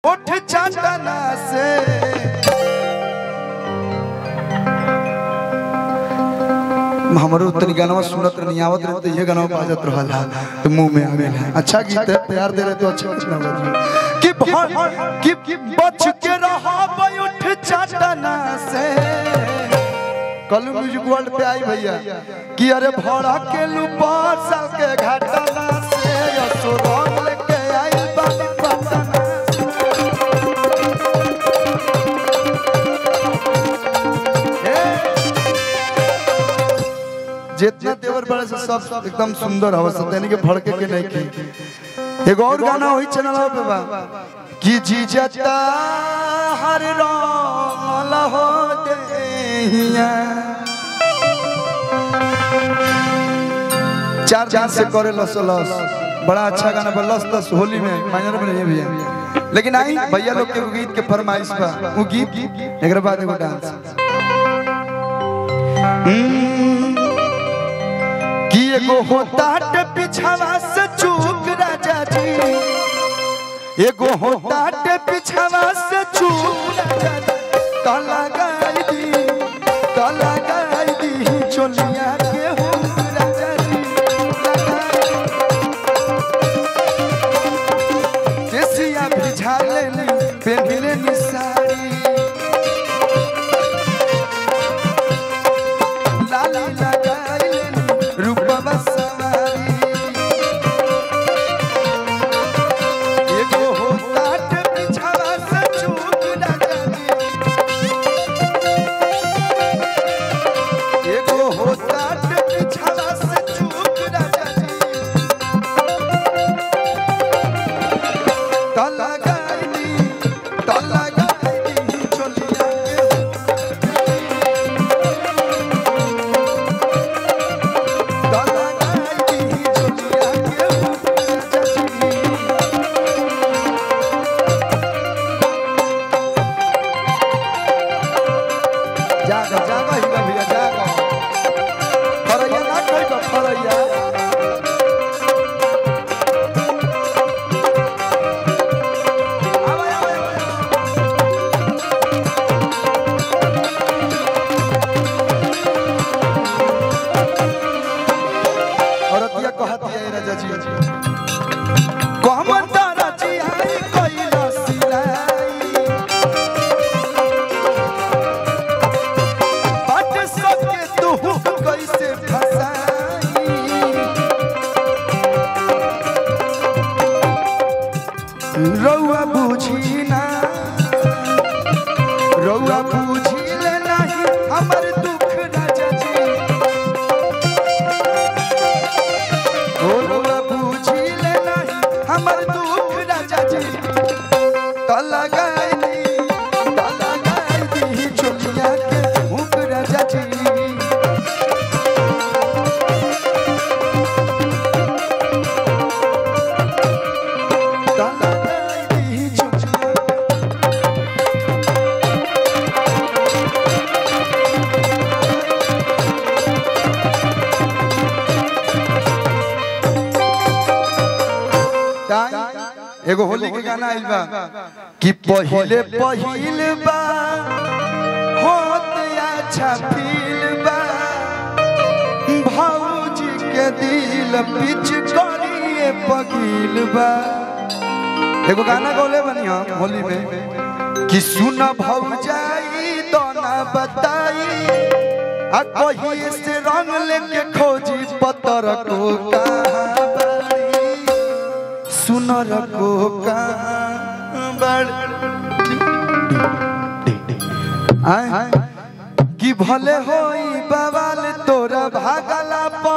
उठ चाटना से हमरो तनी गाना सुनत नहीं आवत रहे तो ये गाना बाजत रहल तो मुंह में आवे अच्छा गीत है प्यार दे रहे तो अच्छा कुछ ना बजे कि भर कि बच के रहा उठ चाटना से कल म्यूजिक वर्ल्ड पे आई भैया कि अरे भड़ा के लुपार साल के घाटना से असुरंग लेके आई बाबा पटना जितना तेवर बड़े से सब एकदम सुंदर हवा यानी कि भड़के के नहीं की एगो और गाना वही चैनल पे बा कि जी जता हर रंग हो देहिया चार चार से करे लस लस बड़ा अच्छा गाना बा लस लस होली में माइनर में नहीं है भैया लेकिन आई भैया लोग के एगो गीत के फरमाइश बा वो गीत एक बाद एगो डांस कि एगो होता हट पिछावा से चूक राजा जी एगो होता हट पिछावा से चूक राजा जी तो लगाई दी तो लगाई दी चोलिया के हो राजा जी देसिया भिझा लेनी पहन लेनी साड़ी लाली लगाई लेनी रूपवा सवारी एगो होता टे पिछावा से चूक लगा दी एगो होता टे पिछावा से चूक लगा दी त लगाई दी त लगाई दी चोलिया के त लगाई दी चोलिया के राजा जी जागा जागा हिला भैया जागा फरैया ना कोई बा फरैया आवे आवे आवे औरतिया कहती है राजा जी कहमन तारा जी आई कोइला सिलाई बट सके तू कैसे फसाई रउआ बुझी ना रउआ बुझी ले नहीं हमर दुख राजा जी ओ रउआ बुझी ले नहीं हमर दुख राजा जी त लगाई दी त लगाई दी चोलिया के मुख राजा जी त लगाई दी चोलिया के ताई, एगो होली के गाना आइल बा कि पहिले पहिल बा होत अच्छा फील बा भौजी के दिल पिच करिए पगील बा एगो गाना गौले बनी हम होली में कि सुन भौजाई दोना बताई आ कहिए से रंग लेके खोजी पतर को कहाँ बाड़ी सुनर को कांबड़ आय कि भले होई बवाल तोरा भागला प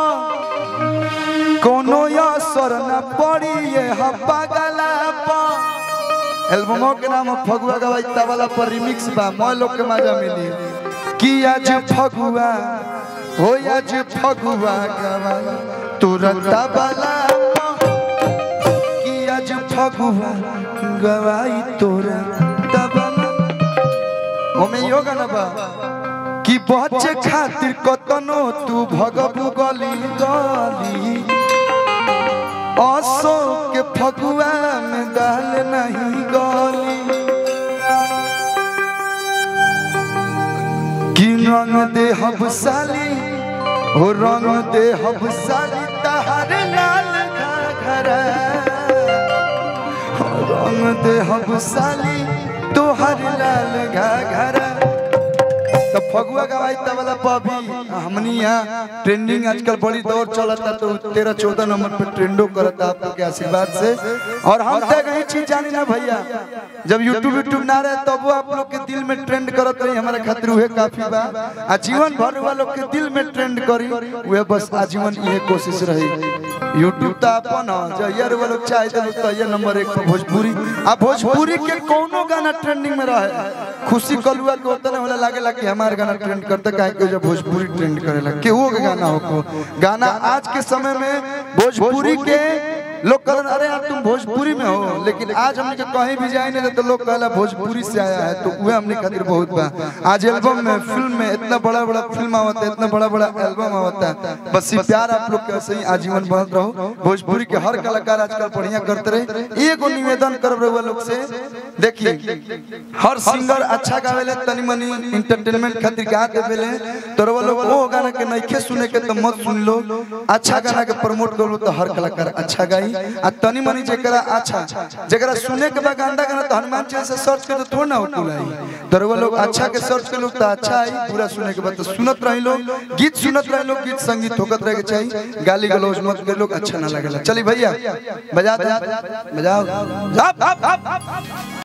कोनो असर न पड़ी ये हपगला प एल्बमो के नाम फगुआ गवाई तबला पर रिमिक्स बा मैं लोग के मजा मिली कि आज फगुआ हो आज फगुआ गवाई तोरा तबला प कि आज फगुआ गवाई तोरा तबला ओमे यो गाना बा कि बच्चे खातिर कतनो तू भगबू गली गली असो के फगुआ में दाल नहीं गली रंग दे हब साली हो रंग दे हब साली तहर लाल घाघरा हो रंग दे हब साली तोहर लाल घाघरा तो फगुआ गवाई तबला पभी हमनी यहाँ ट्रेंडिंग आजकल बड़ी दौर चलता तो तेरह चौदह नंबर पे ट्रेंडो करता आप लोग के आशीर्वाद से और हम तक यही चीज जानी ना भैया जब यूट्यूब यूट्यूब ना रहे तब वो आप लोग के दिल में ट्रेंड करत रही हमारे खातिर उहे काफी बा आ जीवन भर वालों के दिल में ट्रेंड करी उहे बस आजीवन ये कोशिश रही यूट्यूब तो अपन ह जहियर वो लोग चाहे तो तो ये नंबर एक पर भोजपुरी आ भोजपुरी के कोनो गाना ट्रेंडिंग में रहे खुशी कलुआ के उतने होला लागेला कि हमार गाना ट्रेंड करता काहे कि जब भोजपुरी ट्रेंड करेला केहू के गाना हो को गाना आज के समय में भोजपुरी के लोग कहन अरे यार तुम भोजपुरी में हो लेकिन आज हमने के कहीं भी जाए नहीं तो लोग कहला भोजपुरी से आया है तो वह हमने खातिर बहुत बा आज एल्बम में फिल्म में इतना बड़ा बड़ा फिल्म आवता है इतना बड़ा बड़ा एल्बम आवता है बस ये प्यार आप लोग के ऐसे ही आजीवन बनत रहो भोजपुरी के हर कलाकार आजकल बढ़िया करते रहे एगो निवेदन कर रहे लोग से देखिए हर सिंगर अच्छा गावेले तनी मनी इंटरटेनमेंट खातिर गा देवेले तो वो लोग वो गाना के नइखे सुने के तो मत सुन लो अच्छा गाना के प्रमोट करो तो हर कलाकार अच्छा गाई आ तनी मनी जेकरा अच्छा जेकरा सुने के बाद गांदा गाना तो हनुमान चालीसा सर्च कर तो थोड़ा ना होकुल आई तो वो लोग अच्छा के सर्च कर लोग तो अच्छा आई पूरा सुने के बाद तो सुनत रही लोग गीत सुनत रही लोग गीत संगीत होकत रहे के चाहिए गाली गलौज मत कर लोग अच्छा ना लगेला चली भैया बजा दे बजाओ